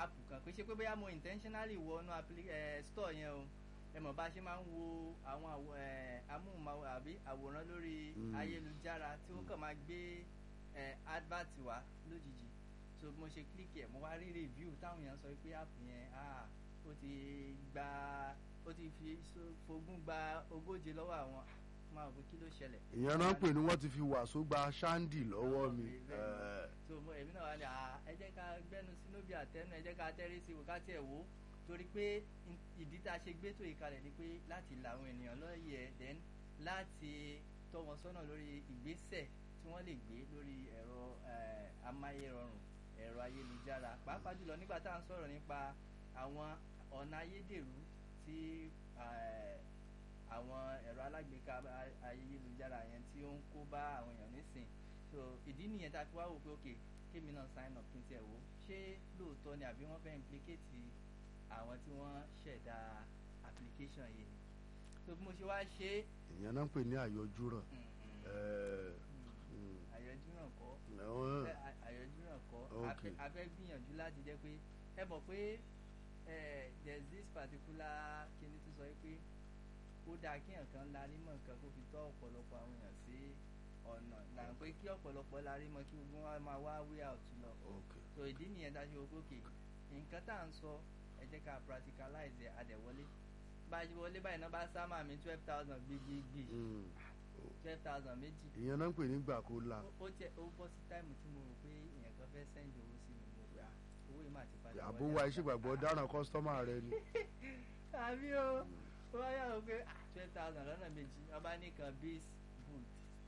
app kan kò ṣe pé bóyá mo intentionally wọnú appli- eh, store yẹn o ẹ mọ̀ bá a ṣe máa ń wo àwọn àwọ- eh, amóhùnmáwòrán àbí àwòrán lórí Mm. ayélujára tí ó kàn máa gbé eh, advert wá lójijì so mo ṣe click ẹ̀ mo wá rí review táwọn èèyàn sọ pé app yẹn ah ó ti gba ó ti fi so- fogún gba ogóje lọ́wọ́ àwọn máa wò pé kí ló ṣẹlẹ̀. ìyẹn náà ń pè ní wọ́n ti fi wàásù gba ṣáńdì lọ́wọ́ mi. Bẹ́ẹ̀ni. Eh, so mo èmi náà wà ní à ẹ jẹ́ ká gbẹ́nu sínú bí àtẹnu ẹ jẹ́ ká tẹ́rí sí wò ká tiẹ̀ wò ó torí pé in- ìdí tá a ṣe gbé tó ìkalẹ̀ ni pé láti la àwọn ènìyàn lọ́yẹ̀ then láti tọ́ wọn sọ́nà lórí ìgbésẹ̀ tí wọ́n lè gbé lórí ẹ̀rọ eh, amáyérọrùn ẹ̀rọ ayélujára pàápàá jùlọ nígbà tá à ń sọ̀rọ̀ nípa àwọn ọ̀nà ayédèrú tí eh, àwọn ẹ̀rọ alágbèéká a- ayélujára yẹn tí ó ń kó bá àwọn èèyàn nísìn so ìdí nìyẹn tá a fi wá wò pé ok kémi náà sign up kí n tiẹ̀ wò ó ṣé lóòótọ́ ni àbí wọ́n fẹ́ implicate àwọn tí wọ́n ṣẹ̀dá application yìí ni so bí mo ṣe wá ṣe é ìyẹn náà ń pè ní àyọjú ràn. mm, mm, Eh, mm, mm, àyọjú náà kọ́ àwọn- Ẹ- à- àyọjú náà kọ́ Ok. a fẹ́- a fẹ́ gbìyànjú láti jẹ́ pé ẹ mọ̀ pé eh, there's this particular kíni tó sọ pé ó dáa kí nǹkan larí mọ̀ nǹkan kó fi tọ́ ọ̀pọ̀lọpọ̀ àwọn èèyàn sí ọ̀nà là ń pé kí ọ̀pọ̀lọpọ̀ larí mọ̀ kí gbogbo wọn máa wá way out lọ ok so ìdí nìyẹn dájú o gòkè nǹkan tá à ń sọ ẹ jẹ́ ká practicalize ẹ̀ adẹ̀wọlé bá a ṣe wọlé báyìí náà bá sámà mi twelve thousand gbígbígbì Mm. twelve thousand méjì ìyẹn náà ń pè ní gbà kó la. ó tiẹ̀ ó bọ́ sí táìmù tí mo rò pé èèyàn kan fẹ́ sẹ́ndì owó sí mi mo gbà owó yìí mà ti padà àbó wa iṣẹ́ ìgbàgbọ́ dáràn kọ́sítọ́mà rẹ ni. àbí o ó wá yà wò pé twelve thousand lọ́nà méjì wọ́n bá ní kan biz boot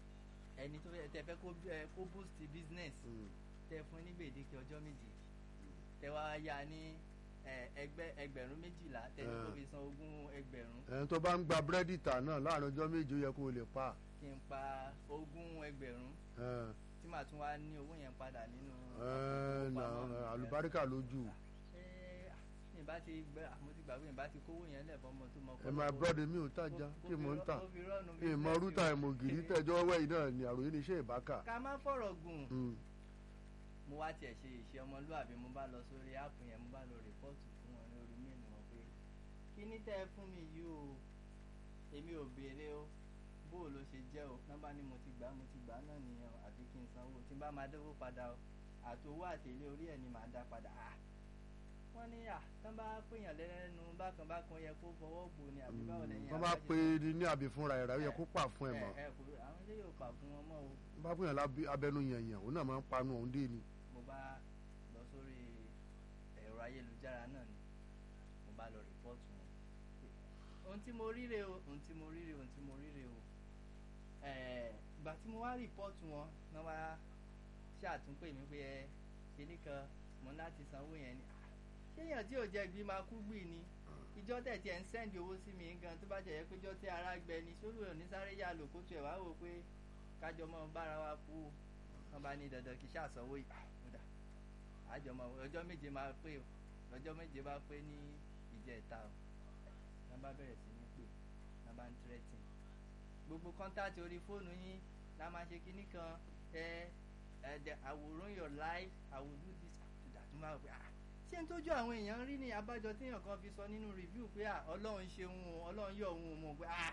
ẹni tó fẹ́ tẹ fẹ́ kó ẹ, kó boost business Mm. tẹ fún ní gbèdéke ọjọ́ méje tẹ wá yá ní ẹ, ẹgbẹ́ ẹgbẹ̀rún méjìlá tẹ ní kó Eh. fi san ogún ẹgbẹ̀rún ẹni tó bá ń gba búrẹ́dì tà náà láàrin ọjọ́ méje ó yẹ kó o lè pa. kí n pa ogún ẹgbẹ̀rún Eh, tí màá tún wá ní owó yẹn padà nínú eh, nà, àpò ìfowópamọ́ mi. àlùbáríkà lójú. ṣé ní bá ti gbẹ àmọ́ ti gbàgbé ní bá ti kówó yẹn lẹ̀ fọmọ tó mọ ẹ máa bọ́dẹ mi ò tàjà kí mo ń tà ó fi rọ́ọ̀nù kí n mọ business rúta o. ìmọ̀gìrì tẹ̀jọ́ wẹ̀yìn náà ni àròyé ní iṣẹ́ ìbákà. ká má fọ̀rọ̀ gùn Mm. mo wá tiẹ̀ ṣe ìṣe ọmọlúwàbí mo bá lọ sórí áàpù yẹn mo bá lọ rìpọ́ọ̀tù fún wọn lórí méèlì wọn pé kí ní tẹ́ ẹ fún mi yìí o èmi ò béèrè o bó o ló ṣe jẹ́ o nọ́mbà ni mo ti gbà mo ti gbà náà nìyẹn o àfi kí n sanwó tí n bá máa dówó padà o àtòwó àtèlé orí ẹ̀ ni màá dá padà à wọ́n ní à tán bá pèèyàn lẹ́nu bákan bákan yẹ kó fọwọ́ gbò ni àbí báwo lẹ́yìn wọ́n bá àbájá pe ṣe- ní àbí fúnra ẹ̀rọ ó yẹ kó pà fún ẹ̀ mọ́. ẹ ẹ kò àwọn ilé yóò pa fún wọn mọ́ o wọ́n bá pèèyàn lábẹ́- abẹnú yànyàn òun náà máa ń panu òun dé ni. mo bá lọ sórí ẹ̀rọ ayélujára náà ni mo bá lọ rìpọ́ọ̀tù wọn ohun tí mo ríre o ohun tí mo ríre ohun tí mo ríre o ẹ̀ẹ́ ìgbà tí mo wá rìpọ́ọ̀tù wọn náà wá ṣàtúnpè mí pé ẹ kíní kan mo ní láti sanwó yẹn ni Ah, ṣéèyàn tí ò jẹ gbí máa kú gbì ni ìjọ tẹ̀ tí ẹ̀ ń sẹ́ndì owó sí mi gan tó bá jẹ́ pé ìjọ tí ara gbẹ ni sórí ò ní sáré yà lò kó tu ẹ̀ wá wò pé kájọ mọ́ bára wa kú o wọ́n bá ní dandan kí ṣàsanwó yìí Ah, ó dà àjọmọ ọjọ́ méje máa pé o ọjọ́ méje bá pé ní ìjẹta o náà bá bẹ̀rẹ̀ sí ní pè náà bá ń tírẹ́tì gbogbo kọ́ńtàtì orí fóònù yín la máa ṣe kinní kan ẹ ẹ dẹ àwòrán your life I will do this to that tó máa wò pé ah ṣé n tójú àwọn èèyàn rí ní abájọ téèyàn kan fi sọ nínú review pé ah ọlọ́run ṣe òun o ọlọ́run yọ òun o mọ̀ pé ah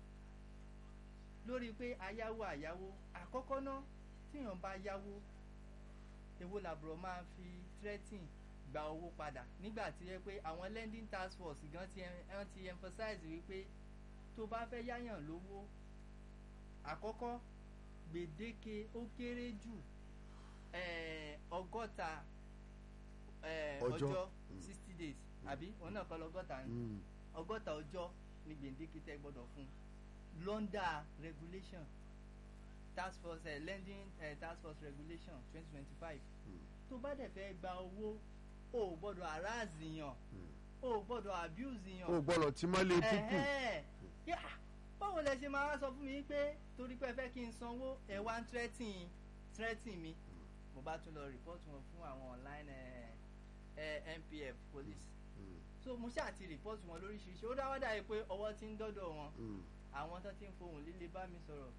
lórí pé ayáwó àyáwó àkọ́kọ́ náà téèyàn bá yáwó èwo làbúrò máa fi threatening gba owó padà nígbà tí yẹ pé àwọn lending task force gan ti ẹn ti emphasize wípé tó bá fẹ́ yáyàn lówó àkọ́kọ́ gbèdéke ó kéré jù eh, ọgọ́ta eh, Ọjọ́. ọjọ́ Mm. sixty days àbí òun náà kọ́ lọ́gọ́ta ni Mm. ọgọ́ta ọjọ́ ni gbèǹdéke tẹ́ gbọ́dọ̀ fún lọ́ndà regulation task force eh, lending eh, task force regulation twenty twenty five Mm. tó bá dẹ̀ fẹ́ gba owó o ò gbọ́dọ̀ harass yàn Mm. o ò gbọ́dọ̀ abuse yàn o gbọ́dọ̀ tí mọ́lé púpù. Ẹ̀hẹ́. Yá, báwo lẹ ṣe máa wá sọ fún mi pé torí pé ẹ fẹ́ kí n sanwó ẹ wá ń threatening threatening mi mo bá tún lọ report wọn fún àwọn online eh, eh, NPF police Mm. so mo ṣáà ti report wọn lóríṣiríṣi ó dáwọ́ dà yìí pé ọwọ́ ti ń dọ́dọ̀ wọn Mm. àwọn tó ti ń fohùn líle bá mi sọ̀rọ̀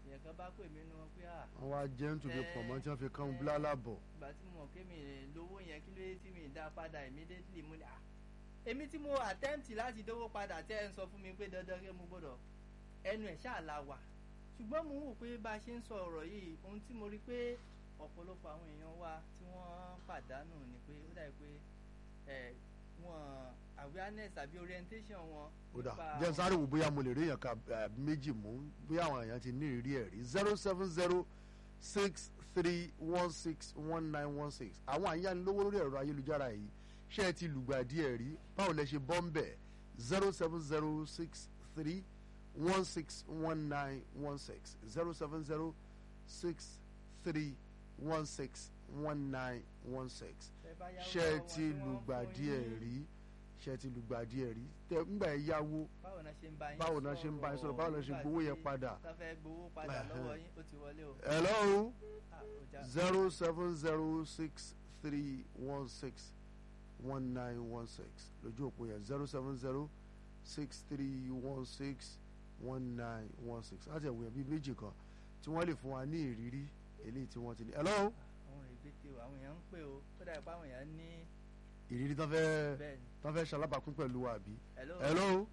ìyẹn kan bá pè mí nu wọn pé à wọ́n wá jẹ́ nítorí Eh, pọ̀mọ́ tí wọ́n fi kán eh. bílálà bọ̀ ìgbà tí mo mọ̀ pé mi lówó yẹn kí ló dé tí mi dá padà immediately mo ní à èmi tí mo attempt láti dówó padà tẹ́ ẹ ń sọ fún mi pé dandan kí mo gbọ́dọ̀ ẹnu ẹ̀ ṣáà la wà ṣùgbọ́n mo ń wò pé bá a ṣe ń sọ ọ̀rọ̀ yìí ohun tí mo rí pé ọ̀pọ̀lọpọ̀ àwọn èèyàn wa tí wọ́n pàdánù ni pé ó dàbí pé ẹ̀ wọn awareness àbí orientation wọn ó dà nípa jẹ́ sáré wò bóyá mo lè rí èèyàn ká eh, méjì mú bóyá àwọn èèyàn ti ní ìrírí ẹ̀ rí zero seven zero six three one six one nine one six àwọn àyànlówó lórí ẹ̀rọ ayélujára yìí ṣé ẹ ti lùgbàdì ẹ̀ rí báwo lẹ ṣe bọ́ ń bẹ̀ zero seven zero six three one six one nine one six zero seven zero six three one six one nine one six tẹ́ bá yáwó ṣé ẹ lọ́wọ́ wọn ti tí wọ́n fún lùgbàdì ẹ̀ yín, rí ṣé ẹ ti lùgbàdì ẹ̀ rí tẹ ńgbà ẹ yáwó báwo náà ṣe ń bá yín báwo náà ṣe ń bá yín sọ̀rọ̀ báwo náà ṣe gbowó yẹn padà. tá fẹ́ gbowó padà Ẹhẹ́n. lọ́wọ́ yín ó ti wọlé o hello Ah, ó já- zero seven zero six three one six one nine one six lójú òpó yẹn zero seven zero six three one six one nine one six láti ẹ̀wọ̀n yẹn bíi méjì kan tí wọ́n lè fún wa ní ìrírí eléyìí tí wọ́n ti ní. hello àwọn ìgbésẹ̀ o àwọn èèyàn ń pè o ó dàbí pé àwọn èèyàn ní ìrírí tán fẹ́ bẹ́ẹ̀ ni tán fẹ́ ṣalábàápín pẹ̀lú wa àbí. hello hello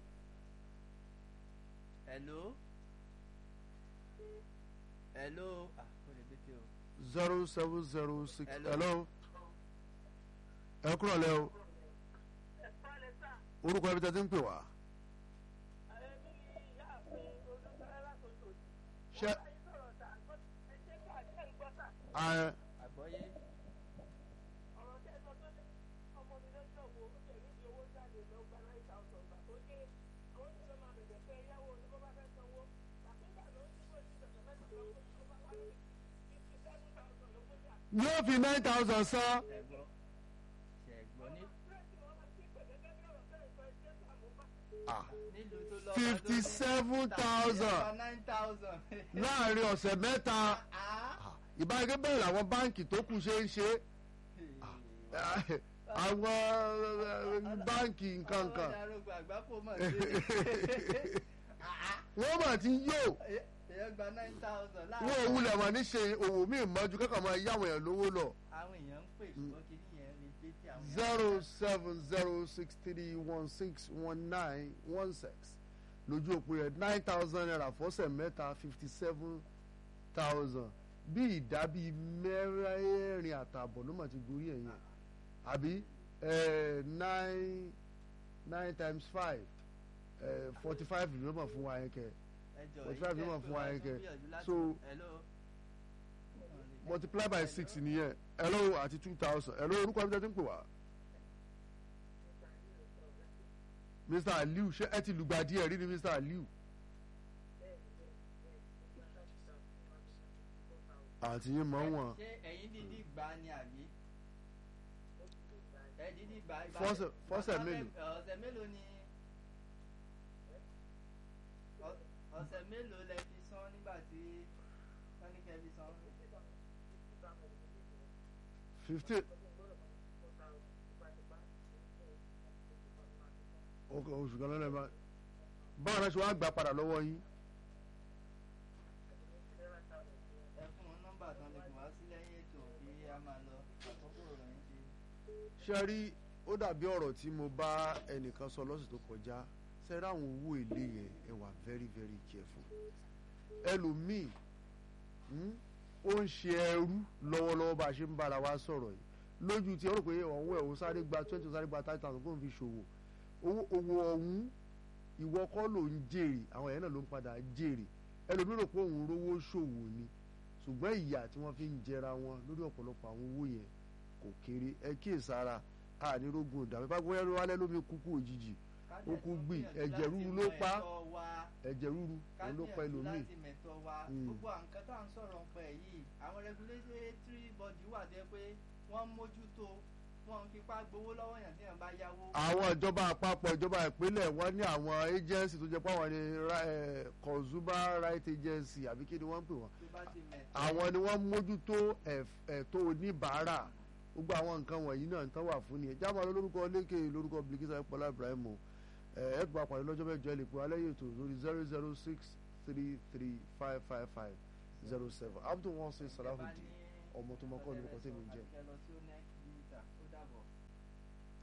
hello hello ah ó lè gbésẹ̀ o zero seven zero six Hello. hello ẹ kúrò lẹ́ o orúkọ ẹbí tẹ́ ti ń pè wá. ṣé ẹ àgbọ́yé yóò fi nine thousand san. ṣẹ̀gbọ́ ṣẹ̀gbọ́ ní Ah, nílùú tó lọ́ba tó ní- 57,000. nine thousand láàrin ọ̀sẹ̀ mẹ́ta ah ìbáraẹgbẹ́ bẹ́ẹ̀ làwọn báǹkì tó kù ṣe ń ṣe àwọn báǹkì nǹkan àwọn kan ìdarógbò àgbákò mọ̀ sí wọ́n mà ti yó èèyàn gba nine thousand wọ́n ò wulẹ̀ mà ní ṣe òwò míì mọ́jú kẹ́kọ̀ọ́ máa yáwọn èèyàn lówó lọ àwọn èèyàn ń pè ṣùgbọ́n kí nìyẹn lè gbé tí àwọn èèyàn- zero seven zero six three one six one nine one six lójú òpó yẹn nine thousand naira fọ́sẹ̀ mẹ́ta fifty seven thousand bí ìdá bíi mẹ́rẹ̀ẹ̀rin àtààbọ̀ ló mà ti gorí ẹ̀ yẹn àbí eh, nine nine times five forty five ló mọ̀ fún wa yẹn kẹ́ ẹjọ Forty five yìí ló mọ̀ tẹ́ fún wa pé yẹn wọ́n kẹ́. tún gbìyànjú láti- So- hello multiply by six nìyẹn hello àti two thousand hello orúkọ ẹbí tẹ́ ti ń pè wá. mr aliu ṣé ẹ ti lùgbàdì ẹ rí ni mr aliu. àti yín mọ̀ wọ́n ṣé ẹ̀yin dídí gbà ni àbí ẹ dídí gbà ìgbà Fọ́sẹ̀- fọ́sẹ̀ ọ̀sẹ̀ mélòó? mẹ́- ọ̀sẹ̀ mélòó ni ọ- ọ̀sẹ̀ mélòó lẹ fi san nígbà tí wọ́n ní kẹ́ fi san fifteen. ok oṣù kan lọ́nà ẹ̀ máa báwo ni wọ́n ṣe wá gbà padà lọ́wọ́ yín. ẹ fún wọn nọ́mbà tán lè fún wá sí lẹ́yìn ètò kí a máa lọ àkókò ìròyìn ti ṣe rí ó dàbí ọ̀rọ̀ tí mo bá ẹnìkan sọ lọ́sẹ̀ tó kọjá ṣe rí àwọn owó èlé yẹn ẹ wà very very careful ẹlòmíì hmm, ó ń ṣe ẹrú lọ́wọ́lọ́wọ́ bá a ṣe ń bára wa sọ̀rọ̀ yìí lójú tí ó rò pé ọ̀hún ẹ̀ ó sáré gba twenty ó sáré gba thirty thousand kó n fi ṣòwò owó owó ọ̀hún ìwọ kọ́ ló ń jèrè àwọn ẹ̀yẹ́ náà ló ń padà jèrè ẹlòmíì rò pé òun rówó ṣòwò ni ṣùgbọ́n ìyà tí wọ́n fi ń jẹra wọn lórí ọ̀pọ̀lọpọ̀ àwọn owó yẹn kò kéré ẹ kíyèsára ànírógun ìdààmú bá gbóyè ló wálé lómi kúkú òjijì ó kú gbì ẹ̀jẹ̀ rúru ló pa ẹ̀jẹ̀ rúru òun ló pa ẹlòmíì láti mẹ̀tọ́ wa Mm. gbogbo nǹkan tá à ń sọ̀rọ̀ nípa ẹ̀ yìí àwọn regulatory body wà tó yẹ pé wọ́n ń mójútó wọ́n ń fipá gbowó lọ́wọ́ yàn tí yàn bá yáwó. àwọn ìjọba àpapọ̀ ìjọba ìpínlẹ̀ wọ́n ní àwọn agency tó jẹ́ pé àwọn ni ra- eh, consumer right agency àbí kí ni wọ́n ń pè wọ́n tó bá ti mẹ̀tọ́ àwọn ni wọ́n mójútó ẹ̀f- ẹ̀tọ́ oníbàárà gbogbo àwọn nǹkan wọ̀nyí náà ń tán wà fún ni ẹ̀ jábọ̀ lórúkọ lékè lórúkọ Bilkisa Ẹ̀pọ̀lá Ibrahim o ẹ̀ ẹ̀ gbà pàdé lọ́jọ́ mẹ́jọ ẹ̀ lè pè wá lẹ́yìn ètò lórí zero zero six three three five five five zero seven abdul wọn sin salahudeen ọmọ tó mọ kọ́ ní orúkọ tèmi ń jẹ́ Àbíkẹ́ lọ sí ó ní